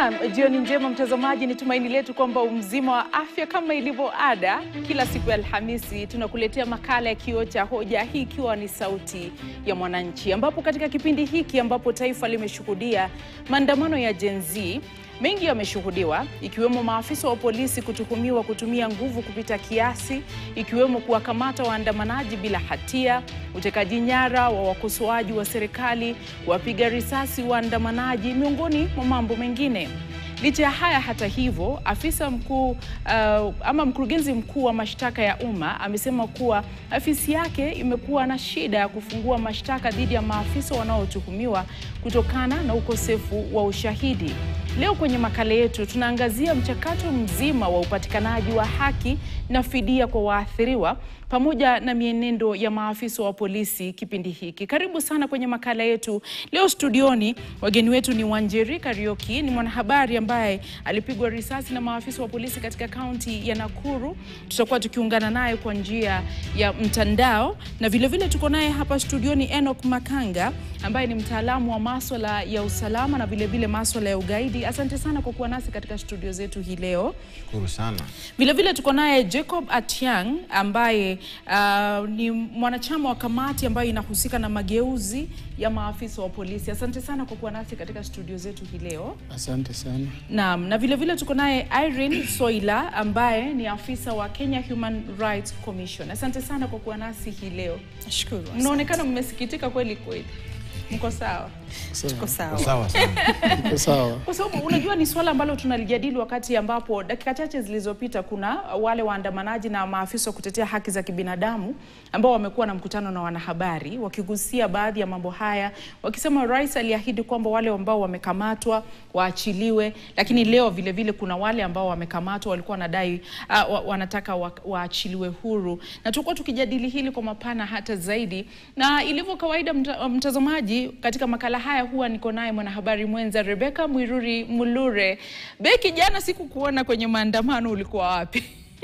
Naam, jioni njema mtazamaji, ni tumaini letu kwamba umzima wa afya. Kama ilivyo ada, kila siku ya Alhamisi tunakuletea makala ya Kioo cha Hoja, hii ikiwa ni sauti ya mwananchi, ambapo katika kipindi hiki ambapo taifa limeshuhudia maandamano ya Gen Z mengi yameshuhudiwa ikiwemo maafisa wa polisi kutuhumiwa kutumia nguvu kupita kiasi, ikiwemo kuwakamata waandamanaji bila hatia, utekaji nyara wa wakosoaji wa serikali, kuwapiga risasi waandamanaji, miongoni mwa mambo mengine. Licha ya haya, hata hivyo, afisa mkuu uh, ama mkurugenzi mkuu wa mashtaka ya umma amesema kuwa afisi yake imekuwa na shida ya kufungua mashtaka dhidi ya maafisa wanaotuhumiwa kutokana na ukosefu wa ushahidi. Leo kwenye makala yetu tunaangazia mchakato mzima wa upatikanaji wa haki na fidia kwa waathiriwa pamoja na mienendo ya maafisa wa polisi kipindi hiki. Karibu sana kwenye makala yetu leo. Studioni wageni wetu ni Wanjeri Karioki, ni mwanahabari ambaye alipigwa risasi na maafisa wa polisi katika kaunti ya Nakuru. Tutakuwa tukiungana naye kwa njia ya mtandao, na vilevile tuko naye hapa studioni Enoch Makanga ambaye ni mtaalamu wa maswala ya usalama na vilevile maswala ya ugaidi. Asante sana kwa kuwa nasi katika studio zetu hii leo. Shukuru sana. Vilevile tuko naye Jacob Atiang ambaye uh, ni mwanachama wa kamati ambayo inahusika na mageuzi ya maafisa wa polisi. Asante sana kwa kuwa nasi katika studio zetu hii leo. Asante sana. Naam, na vile vile tuko naye Irene Soila ambaye ni afisa wa Kenya Human Rights Commission. Asante sana kwa kuwa nasi hii leo. Nashukuru. Mnaonekana mmesikitika kweli kweli. Mko sawa? Tuko sawa. Sawa sana. Iko sawa. Kwa sababu unajua ni swala ambalo tunalijadili wakati ambapo dakika chache zilizopita kuna wale waandamanaji na maafisa wa kutetea haki za kibinadamu ambao wamekuwa na mkutano na wanahabari wakigusia baadhi ya mambo haya, wakisema rais aliahidi kwamba wale ambao wamekamatwa waachiliwe, lakini leo vile vile kuna wale ambao wamekamatwa walikuwa wanadai uh, wa- wanataka wa- waachiliwe huru, na tulikuwa tukijadili hili kwa mapana hata zaidi, na ilivyo kawaida mta, mtazamaji, katika makala haya huwa niko naye mwanahabari mwenza Rebecca Mwiruri Mulure. Beki, jana sikukuona kwenye maandamano, ulikuwa wapi?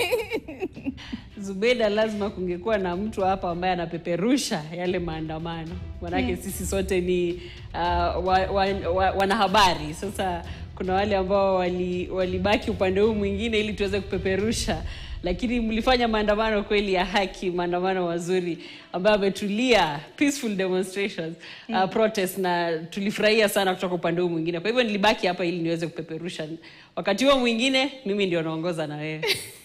Zubeda, lazima kungekuwa na mtu hapa ambaye anapeperusha yale maandamano, manake sisi sote ni uh, wa, wa, wa, wanahabari. Sasa kuna wale ambao wali- walibaki upande huu mwingine ili tuweze kupeperusha, lakini mlifanya maandamano kweli ya haki, maandamano mazuri ambayo ametulia, peaceful demonstrations uh, protest, na tulifurahia sana kutoka upande huu mwingine. Kwa hivyo nilibaki hapa ili niweze kupeperusha. Wakati huo mwingine mimi ndio naongoza na wewe.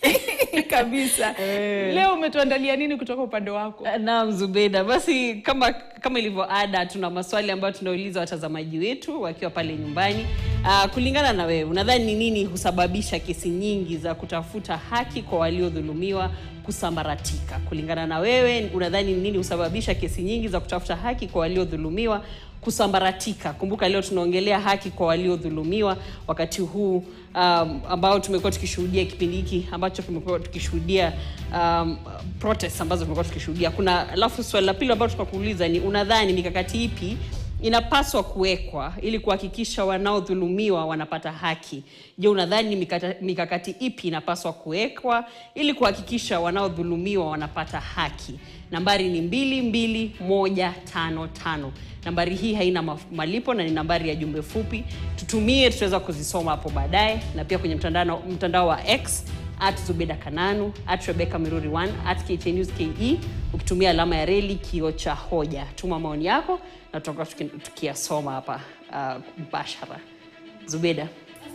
Kabisa. Leo umetuandalia nini kutoka upande wako? Naam, Zubeda. Basi kama kama ilivyo ada, tuna maswali ambayo tunauliza watazamaji wetu wakiwa pale nyumbani. Uh, kulingana na wewe, unadhani ni nini husababisha kesi nyingi za kutafuta haki kwa waliodhulumiwa kusambaratika? Kulingana na wewe, unadhani ni nini husababisha kesi nyingi za kutafuta haki kwa waliodhulumiwa kusambaratika. Kumbuka leo tunaongelea haki kwa waliodhulumiwa wakati huu um, ambao tumekuwa tukishuhudia kipindi hiki ambacho tumekuwa tukishuhudia um, protest ambazo tumekuwa tukishuhudia. Kuna alafu swali la pili ambalo tukakuuliza ni unadhani mikakati ipi inapaswa kuwekwa ili kuhakikisha wanaodhulumiwa wanapata haki. Je, unadhani ni mikata- mikakati ipi inapaswa kuwekwa ili kuhakikisha wanaodhulumiwa wanapata haki? Nambari ni mbili mbili moja tano tano. Nambari hii haina maf- malipo na ni nambari ya jumbe fupi. Tutumie, tutaweza kuzisoma hapo baadaye, na pia kwenye mtandao, mtandao wa X at Zubeda Kananu at Rebecca Miruri 1 at KTN News KE ukitumia alama ya reli kio cha hoja. Tuma maoni yako na tutakuwa tuki- tukiyasoma hapa uh, mbashara. Zubeda.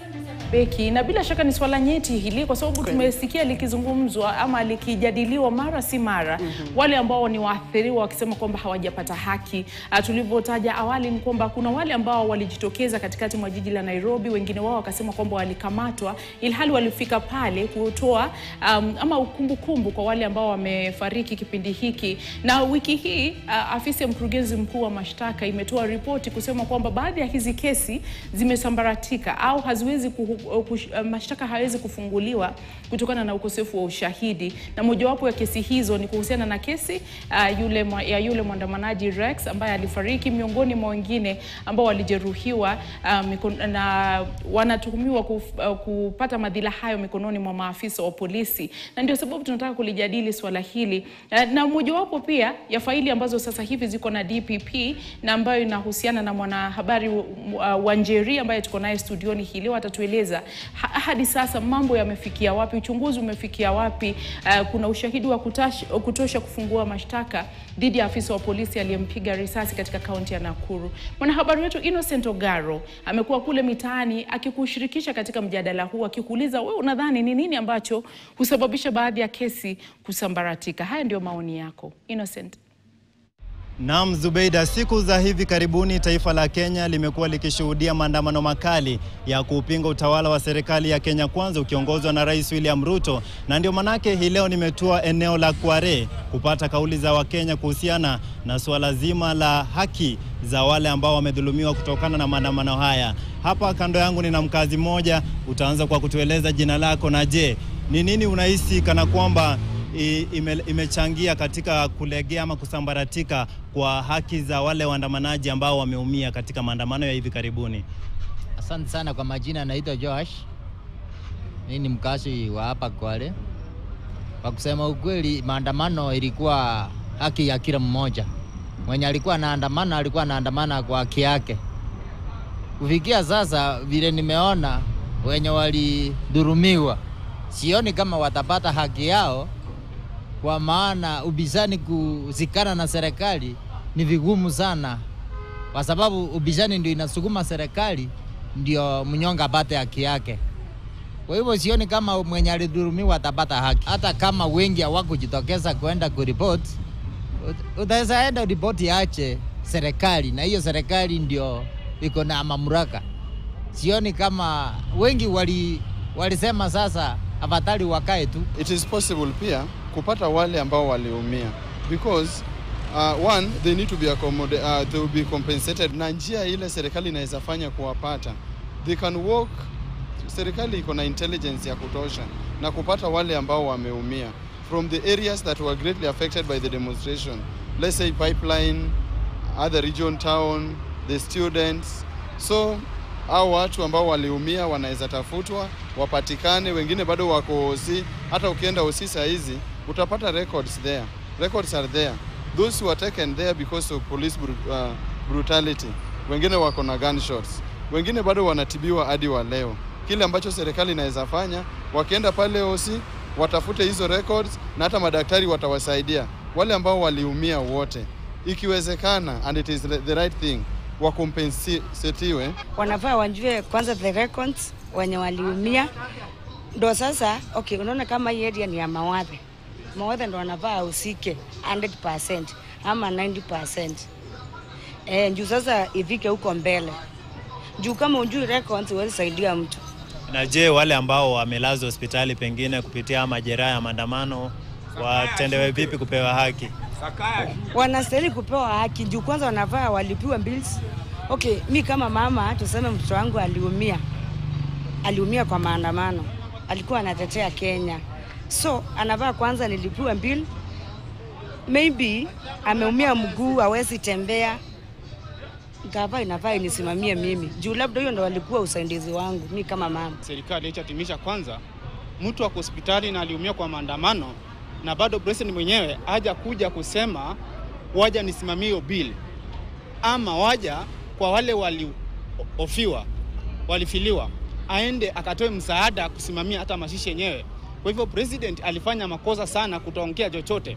Beki, na bila shaka ni swala nyeti hili kwa sababu tumesikia likizungumzwa ama likijadiliwa mara si mara, wale ambao ni waathiriwa wakisema kwamba hawajapata haki. Ah, Tulivyotaja awali ni kwamba kuna wale ambao walijitokeza katikati mwa jiji la Nairobi, wengine wao wakasema kwamba walikamatwa, ilhali walifika pale kutoa um, ama ukumbukumbu kwa wale ambao wamefariki kipindi hiki. Na wiki hii ah, afisi ya mkurugenzi mkuu wa mashtaka imetoa ripoti kusema kwamba baadhi ya hizi kesi zimesambaratika au haziwezi kuhu, kush, uh, mashtaka hayawezi kufunguliwa kutokana na ukosefu wa ushahidi, na mojawapo ya kesi hizo ni kuhusiana na kesi uh, yule, mwa- ya yule mwandamanaji Rex ambaye alifariki miongoni mwa wengine ambao walijeruhiwa uh, mikon, na wanatuhumiwa kuf, uh, kupata madhila hayo mikononi mwa maafisa wa polisi, na ndio sababu tunataka kulijadili swala hili uh, na mojawapo pia ya faili ambazo sasa hivi ziko na DPP na ambayo inahusiana na mwanahabari uh, Wanjeri ambaye tuko naye studioni hii leo atatueleza ha hadi sasa mambo yamefikia wapi, uchunguzi umefikia wapi, uh, kuna ushahidi wa kutash, kutosha kufungua mashtaka dhidi ya afisa wa polisi aliyempiga risasi katika kaunti ya Nakuru. Mwanahabari wetu Innocent Ogaro amekuwa kule mitaani akikushirikisha katika mjadala huu, akikuuliza wewe unadhani ni nini ambacho husababisha baadhi ya kesi kusambaratika. Haya ndio maoni yako Innocent. Naam, Zubeida, siku za hivi karibuni taifa la Kenya limekuwa likishuhudia maandamano makali ya kupinga utawala wa serikali ya Kenya Kwanza ukiongozwa na Rais William Ruto, na ndio manake hii leo nimetua eneo la Kware kupata kauli za Wakenya kuhusiana na suala zima la haki za wale ambao wamedhulumiwa kutokana na maandamano haya. Hapa kando yangu nina mkazi mmoja, utaanza kwa kutueleza jina lako na je, ni nini unahisi kana kwamba ime, imechangia katika kulegea ama kusambaratika kwa haki za wale waandamanaji ambao wameumia katika maandamano ya hivi karibuni. Asante sana kwa majina, naitwa Josh. Mimi ni mkazi wa hapa Kwale. Kwa kusema ukweli, maandamano ilikuwa haki ya kila mmoja. Mwenye alikuwa anaandamana alikuwa anaandamana kwa haki yake. Kufikia sasa, vile nimeona wenye walidhurumiwa, sioni kama watapata haki yao kwa maana ubizani kuzikana na serikali ni vigumu sana, kwa sababu ubizani ndio inasukuma serikali ndio mnyonge apate haki yake. Kwa hivyo sioni kama mwenye alidhulumiwa atapata haki, hata kama wengi hawakujitokeza kwenda kuripoti. Utaweza enda ripoti yache serikali, na hiyo serikali ndio iko na mamlaka. Sioni kama wengi wali walisema sasa afadhali wakae tu. It is possible pia kupata wale ambao waliumia because uh, one they need to be accommodate, uh, they will be compensated na njia ile serikali inaweza fanya kuwapata they can work serikali iko na intelligence ya kutosha na kupata wale ambao wameumia from the areas that were greatly affected by the demonstration let's say pipeline other region town the students so au watu ambao waliumia wanaweza tafutwa wapatikane, wengine bado wako OC. Hata ukienda OC saa hizi utapata records there, records are there, those who were taken there because of police bru uh, brutality. Wengine wako na gunshots, wengine bado wanatibiwa hadi wa leo. Kile ambacho serikali inaweza fanya, wakienda pale OC watafute hizo records, na hata madaktari watawasaidia wale ambao waliumia wote, ikiwezekana, and it is the right thing wakompensetiwe, wanafaa wajue kwanza the records wenye waliumia, ndo sasa okay. Unaona kama hii area ni ya Mawadhe, Mawadhe ndo wanafaa usike 100% ama 90% eh, juu sasa ifike huko mbele, juu kama ujui records huwezi saidia mtu. Na je, wale ambao wamelazwa hospitali pengine kupitia majeraha ya maandamano watendewe vipi kupewa haki? Wanastahili kupewa haki juu kwanza wanafaa walipiwa bills. Okay, mi kama mama tuseme mtoto wangu aliumia, aliumia kwa maandamano, alikuwa anatetea Kenya, so anafaa kwanza nilipiwa bill. Maybe ameumia mguu, hawezi tembea, gava inafaa inisimamie mimi juu labda hiyo ndo walikuwa usaidizi wangu mi kama mama. Serikali ichatimisha kwanza, mtu ako hospitali na aliumia kwa maandamano na bado president mwenyewe haja kuja kusema waja nisimamie hiyo bill, ama waja kwa wale waliofiwa walifiliwa, aende akatoe msaada kusimamia hata mashishi yenyewe. Kwa hivyo president alifanya makosa sana kutoongea chochote.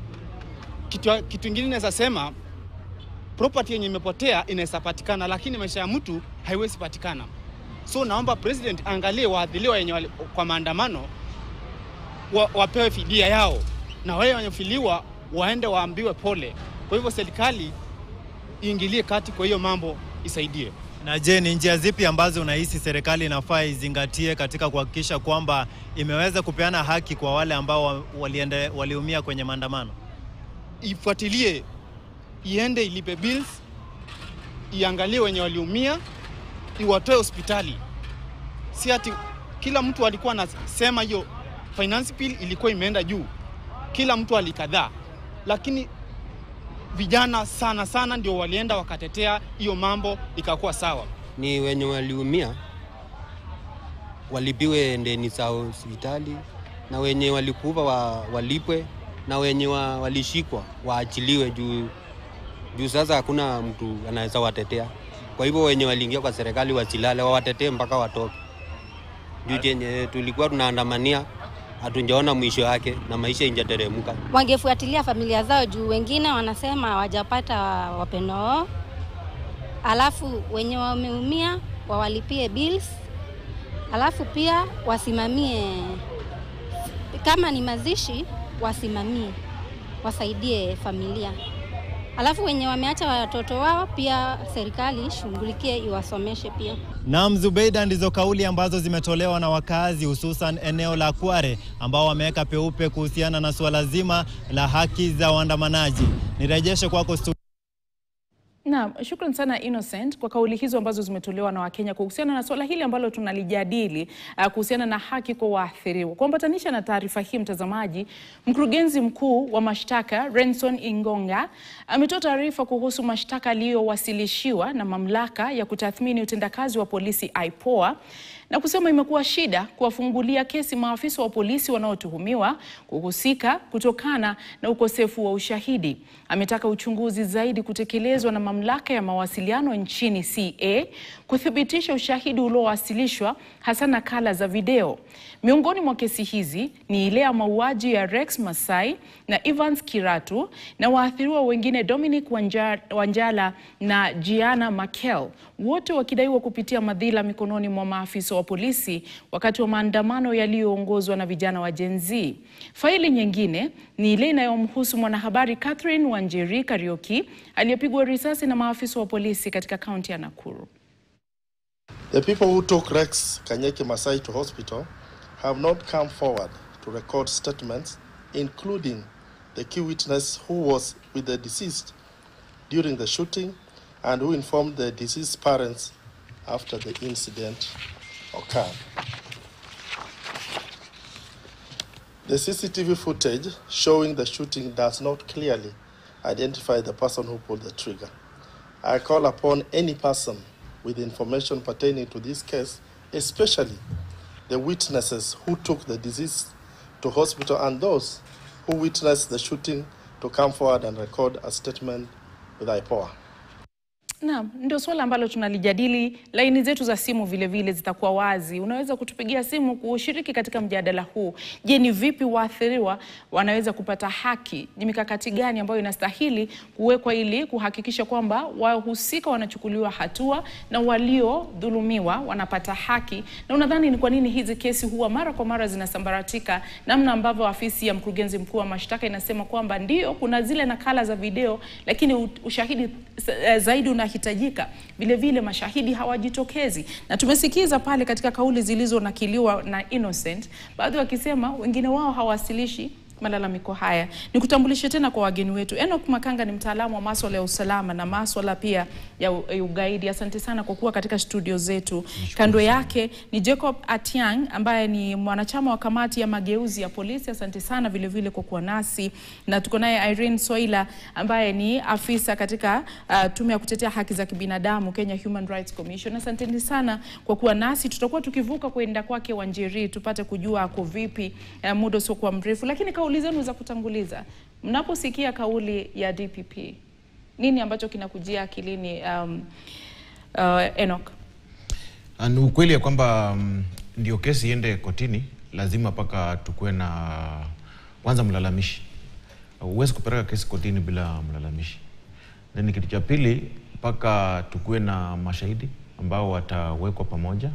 Kitu, kitu ingine naweza sema property yenye imepotea inaweza patikana, lakini maisha ya mtu haiwezi patikana. So naomba president angalie waadhiliwa yenye wali, kwa maandamano wa, wapewe fidia yao na wale wanyofiliwa waende waambiwe pole. Kwa hivyo serikali iingilie kati, kwa hiyo mambo isaidie. Na je, ni njia zipi ambazo unahisi serikali inafaa izingatie katika kuhakikisha kwamba imeweza kupeana haki kwa wale ambao waliende, waliumia kwenye maandamano? Ifuatilie, iende ilipe bills, iangalie wenye waliumia, iwatoe hospitali. Si ati kila mtu alikuwa anasema hiyo finance bill ilikuwa imeenda juu, kila mtu alikadhaa, lakini vijana sana sana ndio walienda wakatetea hiyo mambo ikakuwa sawa. Ni wenye waliumia walipiwe ndeni za hospitali, na wenye walikufa wa, walipwe, na wenye wa, walishikwa waachiliwe juu juu sasa hakuna mtu anaweza watetea. Kwa hivyo wenye waliingia kwa serikali wasilale, wawatetee mpaka watoke. juu chenye tulikuwa tunaandamania hatujaona mwisho yake na maisha injateremka. wangefuatilia familia zao juu wengine wanasema hawajapata wapendo wao, alafu wenye wameumia wawalipie bills, alafu pia wasimamie kama ni mazishi, wasimamie wasaidie familia, alafu wenye wameacha watoto wao pia serikali ishughulikie iwasomeshe pia. Naam, Zubeida, ndizo kauli ambazo zimetolewa na wakazi hususan eneo la Kware ambao wameweka peupe kuhusiana na suala zima la haki za waandamanaji. Nirejeshe kwako stu Naam, shukran sana Innocent kwa kauli hizo ambazo zimetolewa na Wakenya kuhusiana na swala hili ambalo tunalijadili uh, kuhusiana na haki kwa waathiriwa. Kuambatanisha na taarifa hii, mtazamaji, mkurugenzi mkuu wa mashtaka Renson Ingonga ametoa taarifa kuhusu mashtaka aliyowasilishiwa na mamlaka ya kutathmini utendakazi wa polisi IPOA na kusema imekuwa shida kuwafungulia kesi maafisa wa polisi wanaotuhumiwa kuhusika kutokana na ukosefu wa ushahidi. Ametaka uchunguzi zaidi kutekelezwa na mamlaka ya mawasiliano nchini CA kuthibitisha ushahidi uliowasilishwa hasa nakala za video. Miongoni mwa kesi hizi ni ile ya mauaji ya Rex Masai na Evans Kiratu na waathiriwa wengine Dominic Wanja, Wanjala na Gianna Makel, wote wakidaiwa kupitia madhila mikononi mwa maafisa wa polisi wakati wa maandamano yaliyoongozwa na vijana wa Gen Z. Faili nyingine ni ile inayomhusu mwanahabari Catherine Wanjeri Kariuki aliyepigwa risasi na maafisa wa polisi katika kaunti ya Nakuru. The people who took Rex Kanyeki Masai to hospital have not come forward to record statements, including the key witness who was with the deceased during the shooting and who informed the deceased's parents after the incident occurred. The CCTV footage showing the shooting does not clearly identify the person who pulled the trigger. I call upon any person with information pertaining to this case, especially the witnesses who took the deceased to hospital and those who witnessed the shooting to come forward and record a statement with IPOA. Naam, ndio swala ambalo tunalijadili. Laini zetu za simu vile vile zitakuwa wazi. Unaweza kutupigia simu kushiriki katika mjadala huu. Je, ni vipi waathiriwa wanaweza kupata haki? Ni mikakati gani ambayo inastahili kuwekwa ili kuhakikisha kwamba wahusika wanachukuliwa hatua na waliodhulumiwa wanapata haki? Na unadhani ni kwa nini hizi kesi huwa mara kwa mara zinasambaratika, namna ambavyo afisi ya mkurugenzi mkuu wa mashtaka inasema kwamba ndio kuna zile nakala za video, lakini u- ushahidi eh, zaidi unahitajika. Vile vile mashahidi hawajitokezi, na tumesikiza pale katika kauli zilizonakiliwa na Innocent, baadhi wakisema wengine wao hawasilishi malalamiko haya. Nikutambulishe tena kwa wageni wetu. Enoch Makanga ni mtaalamu wa maswala ya usalama na maswala pia ya u- ya ugaidi. Asante sana kwa kuwa katika studio zetu. Kando yake ni Jacob Atiang ambaye ni mwanachama wa kamati ya mageuzi ya polisi. Asante sana vile vile kwa kuwa nasi, na tuko naye Irene Soila ambaye ni afisa katika uh, tume ya kutetea haki za kibinadamu Kenya Human Rights Commission. Asanteni sana kwa kuwa nasi. Tutakuwa tukivuka kwenda kwake Wanjeri tupate kujua ako vipi uh, muda usiokuwa mrefu, lakini kauli zenu za kutanguliza, mnaposikia kauli ya DPP, nini ambacho kinakujia akilini um, uh, Enoch? Ah, Ni ukweli ya kwamba mm, ndio kesi iende kotini, lazima mpaka tukuwe na kwanza mlalamishi. Huwezi kupeleka kesi kotini bila mlalamishi. Then kitu cha pili, mpaka tukuwe na mashahidi ambao watawekwa pamoja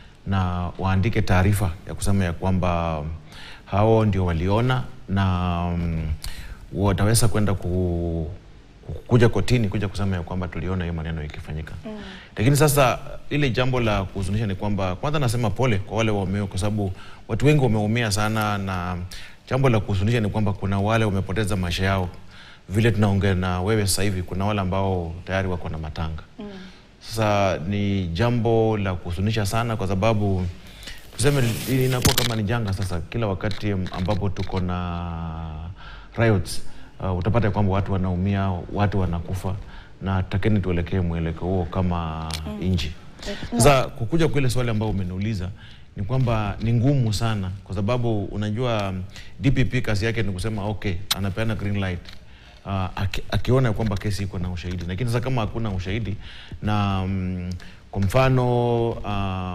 na waandike taarifa ya kusema ya kwamba hao ndio waliona na mm, wataweza kwenda ku, kuja kotini kuja kusema ya kwamba tuliona hiyo maneno ikifanyika mm. Lakini sasa ile jambo la kuhuzunisha ni kwamba kwanza nasema pole kwa wale waumia, kwa sababu watu wengi wameumia sana, na jambo la kuhuzunisha ni kwamba kuna wale wamepoteza maisha yao. Vile tunaongea na wewe sasa hivi, kuna wale ambao tayari wako na matanga mm. Sasa ni jambo la kuhuzunisha sana, kwa sababu tuseme inakuwa kama ni janga sasa, kila wakati ambapo tuko na riots uh, utapata kwamba watu wanaumia, watu wanakufa, na takeni tuelekee mwelekeo huo kama mm. nchi. Sasa kukuja kwa ile swali ambayo umeniuliza ni kwamba ni ngumu sana, kwa sababu unajua DPP kazi yake ni kusema okay, anapeana green light uh, aki, akiona kwamba kesi iko na ushahidi, lakini sasa kama hakuna ushahidi na mm, kwa mfano uh,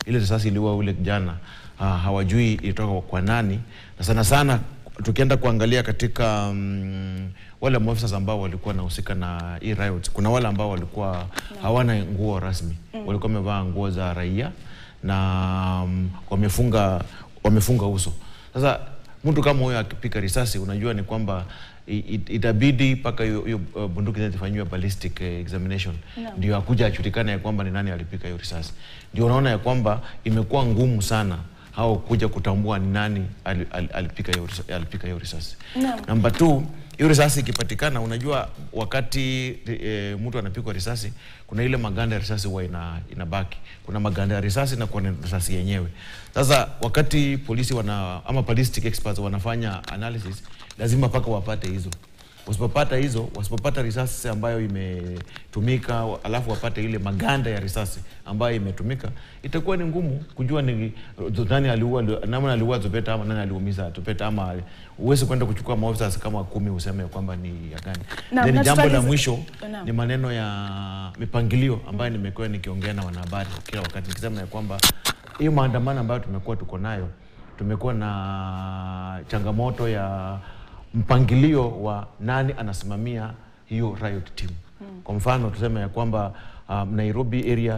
ile risasi iliua ule kijana uh, hawajui ilitoka kwa nani, na sana sana tukienda kuangalia katika um, wale maofisa ambao walikuwa wanahusika na hii riot, kuna wale ambao walikuwa hawana nguo rasmi Mm. walikuwa wamevaa nguo za raia na um, wamefunga wamefunga uso. Sasa mtu kama huyo akipika risasi, unajua ni kwamba i- it- itabidi mpaka hiyo hiyo, uh, bunduki zile zifanyiwe ballistic eh, examination Naam. ndio akuja ajulikane ya kwamba ni nani alipika hiyo risasi. Ndio unaona ya kwamba imekuwa ngumu sana hao kuja kutambua ni nani ali- ali- alipika hiyo risa- alipika hiyo risasi. Naam. Namba two, hiyo risasi ikipatikana, unajua wakati e, mtu anapigwa risasi, kuna ile maganda ya risasi huwa ina, inabaki. Kuna maganda ya risasi na kuna risasi yenyewe. Sasa wakati polisi wana ama ballistic experts wanafanya analysis, lazima mpaka wapate hizo. Wasipopata hizo, wasipopata risasi ambayo imetumika, alafu wapate ile maganda ya risasi ambayo imetumika, itakuwa ni ngumu kujua ni nani aliua, nani aliua Zubeta ama nani aliumiza Zubeta, ama huwezi kwenda kuchukua maofisa kama kumi useme ya kwamba ni ya gani. Naam, Then na jambo la tutaliza- mwisho Naam. ni maneno ya mipangilio ambayo nimekuwa nikiongea na wanahabari kila wakati nikisema ya kwamba hiyo maandamano ambayo tumekuwa tuko nayo, tumekuwa na changamoto ya mpangilio wa nani anasimamia hiyo riot team. Kwa mfano tuseme ya kwamba um, Nairobi area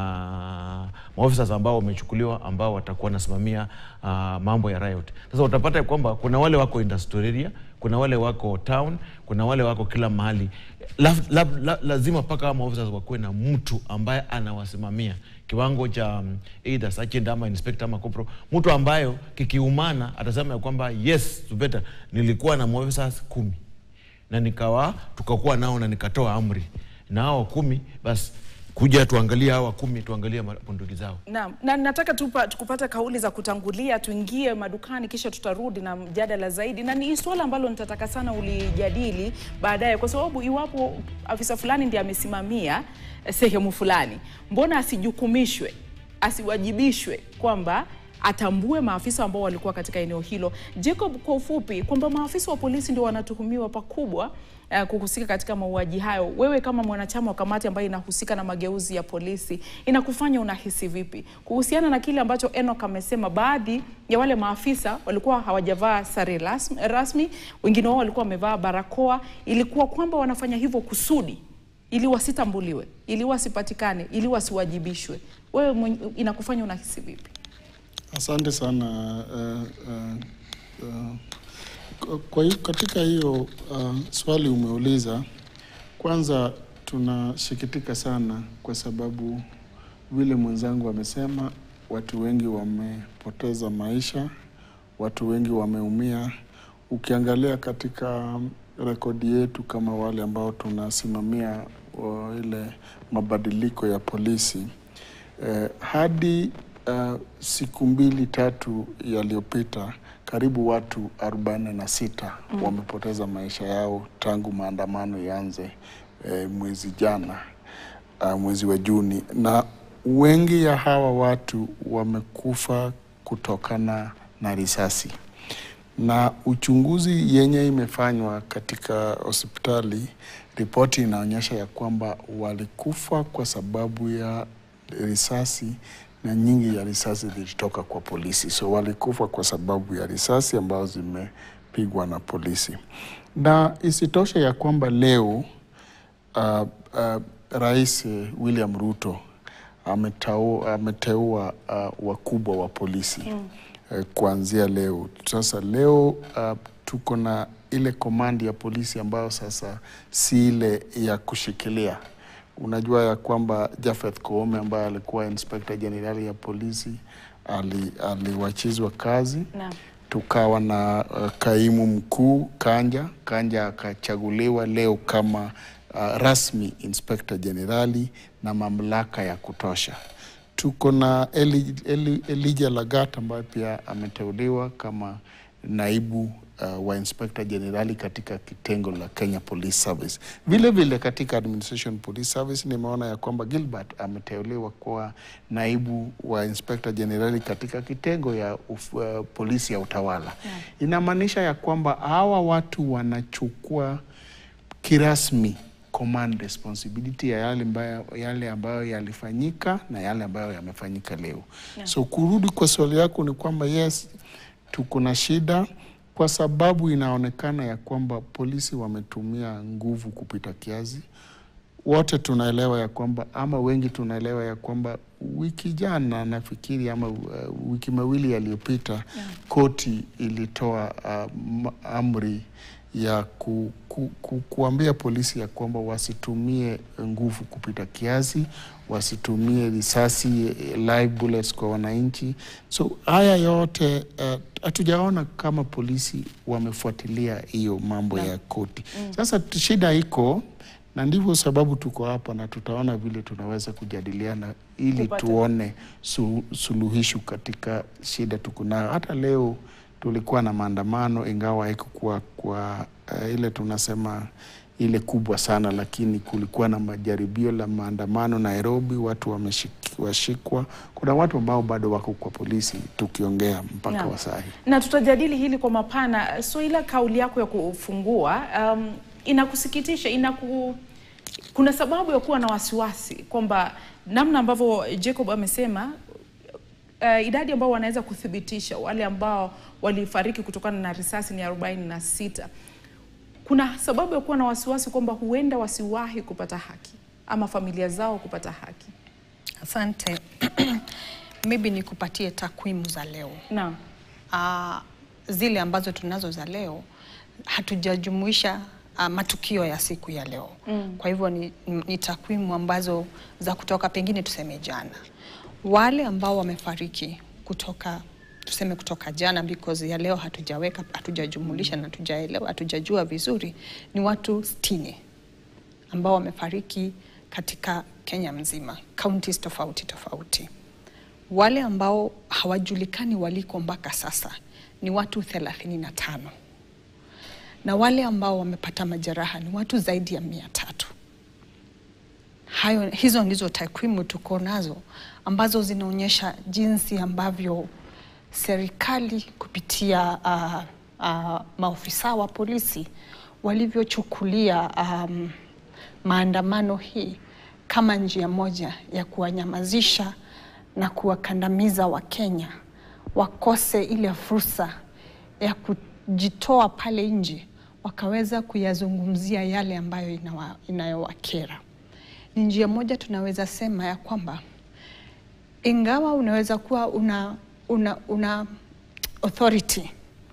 tuna maofisa ambao wamechukuliwa ambao watakuwa wanasimamia uh, mambo ya riot. Sasa utapata ya kwamba kuna wale wako industrial area, kuna wale wako town, kuna wale wako kila mahali. La, la, la, lazima mpaka hao maofisa wakuwe na mtu ambaye anawasimamia kiwango cha um, either sergeant ama inspector ama corporal, mtu ambayo kikiumana atasema ya kwamba yes, Zubeta, nilikuwa na maofisa kumi na nikawa tukakuwa nao na nikatoa amri na hao kumi basi kuja tuangalie hawa kumi tuangalie bunduki zao. Naam, na nataka tupa, tukupata kauli za kutangulia, tuingie madukani, kisha tutarudi na mjadala zaidi, na ni swala ambalo nitataka sana ulijadili baadaye, kwa sababu iwapo afisa fulani ndiye amesimamia eh, sehemu fulani, mbona asijukumishwe, asiwajibishwe kwamba atambue maafisa ambao walikuwa katika eneo hilo. Jacob, kwa ufupi, kwamba maafisa wa polisi ndio wanatuhumiwa pakubwa uh, kuhusika katika mauaji hayo. Wewe kama mwanachama wa kamati ambayo inahusika na mageuzi ya polisi, inakufanya unahisi vipi kuhusiana na kile ambacho Enoch amesema? Baadhi ya wale maafisa walikuwa hawajavaa sare rasmi, rasmi wengine wao walikuwa wamevaa barakoa. Ilikuwa kwamba wanafanya hivyo kusudi ili wasitambuliwe, ili wasipatikane, ili wasiwajibishwe. Wewe mwenye- inakufanya unahisi vipi? Asante sana uh, uh, uh, kwa- kwa hiyo katika hiyo uh, swali umeuliza, kwanza tunasikitika sana kwa sababu vile mwenzangu amesema, watu wengi wamepoteza maisha, watu wengi wameumia. Ukiangalia katika rekodi yetu kama wale ambao tunasimamia uh, ile mabadiliko ya polisi eh, hadi uh, siku mbili tatu yaliyopita karibu watu 46 Mm. wamepoteza maisha yao tangu maandamano yaanze eh, mwezi jana uh, mwezi wa Juni, na wengi ya hawa watu wamekufa kutokana na risasi na uchunguzi yenye imefanywa katika hospitali, ripoti inaonyesha ya kwamba walikufa kwa sababu ya risasi na nyingi ya risasi zilitoka kwa polisi, so walikufa kwa sababu ya risasi ambazo zimepigwa na polisi. Na isitoshe ya kwamba leo uh, uh, Rais eh, William Ruto ametau- ameteua uh, wakubwa wa polisi Mm. eh, kuanzia leo. Sasa leo uh, tuko na ile komandi ya polisi ambayo sasa si ile ya kushikilia. Unajua ya kwamba Jafeth Koome ambaye alikuwa inspector jenerali ya polisi ali- aliwachizwa kazi Naam. tukawa na uh, kaimu mkuu Kanja. Kanja akachaguliwa leo kama uh, rasmi inspector jenerali na mamlaka ya kutosha. Tuko na Eli, Eli, Elijah Lagat ambaye pia ameteuliwa kama naibu uh, wa inspector jenerali katika kitengo la Kenya Police Service. Vile vile katika Administration Police Service nimeona ya kwamba Gilbert ameteuliwa kuwa naibu wa inspector jenerali katika kitengo ya uf, uh, polisi ya utawala. Inamaanisha ya kwamba hawa watu wanachukua kirasmi command responsibility ya yale ambayo, yale ambayo yalifanyika na yale ambayo yamefanyika leo. Yeah. So kurudi kwa swali yako ni kwamba yes, tuko na shida kwa sababu inaonekana ya kwamba polisi wametumia nguvu kupita kiasi. Wote tunaelewa ya kwamba ama wengi tunaelewa ya kwamba wiki jana nafikiri ama uh, wiki mawili yaliyopita yeah. koti ilitoa uh, ma- amri ya ku, ku, ku, kuambia polisi ya kwamba wasitumie nguvu kupita kiasi, wasitumie risasi eh, live bullets kwa wananchi. So haya yote eh, hatujaona kama polisi wamefuatilia hiyo mambo ya koti. Sasa t- shida iko na ndivyo sababu tuko hapa na tutaona vile tunaweza kujadiliana ili Kupata- tuone su, suluhisho katika shida tuko nayo. Hata leo tulikuwa na maandamano, ingawa haikukuwa kwa uh, ile tunasema ile kubwa sana, lakini kulikuwa na majaribio la maandamano Nairobi, watu wameshik- washikwa. Kuna watu ambao bado wako kwa polisi tukiongea mpaka Naam. wa saa hii. na tutajadili hili kwa mapana. So ila kauli yako ya kufungua um, inakusikitisha, inaku kuna sababu ya kuwa na wasiwasi kwamba namna ambavyo Jacob amesema uh, idadi ambao wanaweza kuthibitisha wale ambao walifariki kutokana na risasi ni arobaini na sita. Kuna sababu ya kuwa na wasiwasi kwamba huenda wasiwahi kupata haki ama familia zao kupata haki. Asante. Maybe nikupatie takwimu za leo. Naam. Uh, zile ambazo tunazo za leo hatujajumuisha uh, matukio ya siku ya leo. Mm. Kwa hivyo ni, ni takwimu ambazo za kutoka pengine tuseme jana. Wale ambao wamefariki kutoka tuseme kutoka jana because ya leo hatujaweka hatujajumulisha na hatujaelewa hatujajua vizuri ni watu sitini ambao wamefariki katika Kenya mzima, counties tofauti tofauti. Wale ambao hawajulikani waliko mpaka sasa ni watu thelathini na tano na wale ambao wamepata majeraha ni watu zaidi ya mia tatu. Hayo, hizo ndizo takwimu tuko nazo ambazo zinaonyesha jinsi ambavyo serikali kupitia uh, uh, maofisa wa polisi walivyochukulia um, maandamano hii kama njia moja ya kuwanyamazisha na kuwakandamiza Wakenya wakose ile fursa ya kujitoa pale nje wakaweza kuyazungumzia yale ambayo inawa, inayowakera. Ni njia moja tunaweza sema ya kwamba ingawa unaweza kuwa una, una, una authority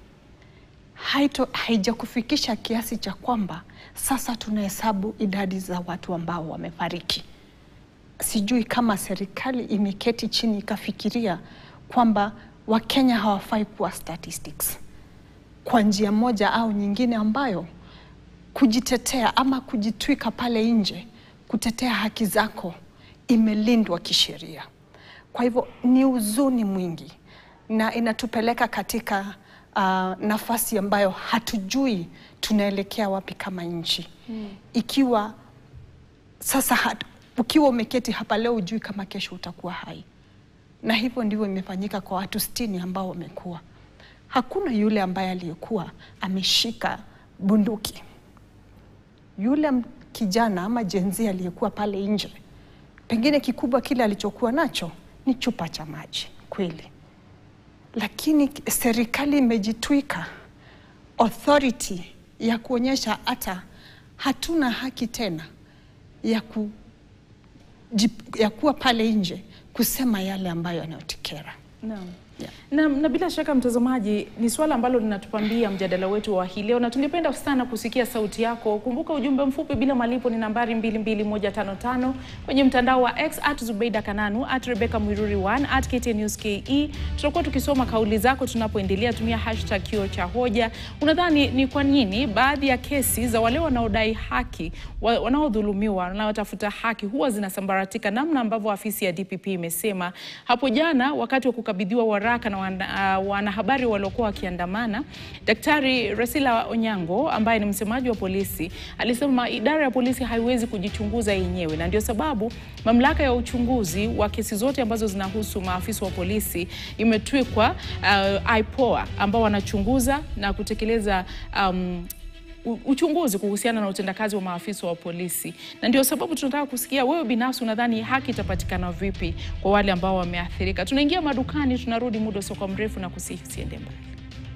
haito, haijakufikisha kiasi cha kwamba sasa tunahesabu idadi za watu ambao wamefariki. Sijui kama serikali imeketi chini ikafikiria kwamba Wakenya hawafai kuwa statistics kwa njia moja au nyingine, ambayo kujitetea ama kujitwika pale nje kutetea haki zako imelindwa kisheria. Kwa hivyo ni huzuni mwingi na inatupeleka katika uh, nafasi ambayo hatujui tunaelekea wapi kama nchi Mm. ikiwa sasa hat, ukiwa umeketi hapa leo ujui kama kesho utakuwa hai, na hivyo ndivyo imefanyika kwa watu sitini ambao wamekuwa. Hakuna yule ambaye aliyekuwa ameshika bunduki. Yule m- kijana ama jenzi aliyekuwa pale nje, pengine kikubwa kile alichokuwa nacho ni chupa cha maji kweli, lakini serikali imejitwika authority ya kuonyesha hata hatuna haki tena ya, ku, jip- ya kuwa pale nje kusema yale ambayo yanayotikera. Naam. Na, na bila shaka mtazamaji, ni swala ambalo linatupambia mjadala wetu wa hii leo, na tungependa sana kusikia sauti yako. Kumbuka ujumbe mfupi bila malipo ni nambari 22155 kwenye mtandao wa X at Zubeida Kananu at Rebecca Mwiruri 1 at KTN News KE. Tutakuwa tukisoma kauli zako tunapoendelea. Tumia hashtag kio cha hoja. Unadhani ni kwa nini baadhi ya kesi za wale wanaodai haki, wa- wanaodhulumiwa, wanaotafuta haki huwa zinasambaratika, namna ambavyo afisi ya DPP imesema hapo jana wakati wa kukabidhiwa waraka na wana, uh, wanahabari waliokuwa wakiandamana. Daktari Resila Onyango ambaye ni msemaji wa polisi alisema idara ya polisi haiwezi kujichunguza yenyewe, na ndio sababu mamlaka ya uchunguzi wa kesi zote ambazo zinahusu maafisa wa polisi imetwikwa uh, IPOA ambao wanachunguza na kutekeleza um, u- uchunguzi kuhusiana na utendakazi wa maafisa wa polisi, na ndio sababu tunataka kusikia wewe binafsi unadhani haki itapatikana vipi kwa wale ambao wameathirika. Tunaingia madukani, tunarudi muda usiokuwa mrefu na kusihi usiende mbali.